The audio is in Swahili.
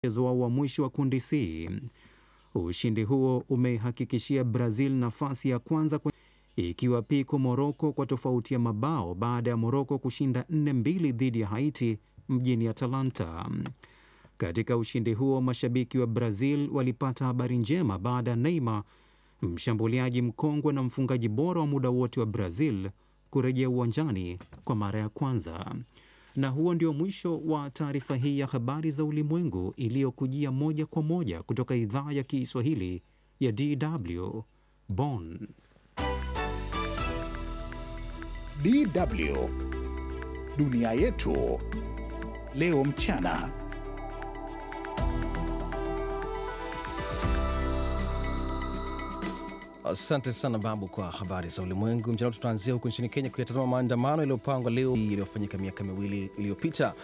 mchezo wao wa mwisho wa kundi C. Ushindi huo umeihakikishia Brazil nafasi ya kwanza kwa ikiwa piko Moroko kwa tofauti ya mabao baada ya Moroko kushinda 4-2 dhidi ya Haiti mjini Atalanta. Katika ushindi huo, mashabiki wa Brazil walipata habari njema baada ya Neymar, mshambuliaji mkongwe na mfungaji bora wa muda wote wa Brazil, kurejea uwanjani kwa mara ya kwanza. Na huo ndio mwisho wa taarifa hii ya habari za ulimwengu iliyokujia moja kwa moja kutoka idhaa ya Kiswahili ya DW Bonn. DW Dunia Yetu Leo Mchana. Asante sana Babu kwa habari za ulimwengu mchana. Tutaanzia huko nchini Kenya kuyatazama maandamano yaliyopangwa leo yaliyofanyika miaka miwili iliyopita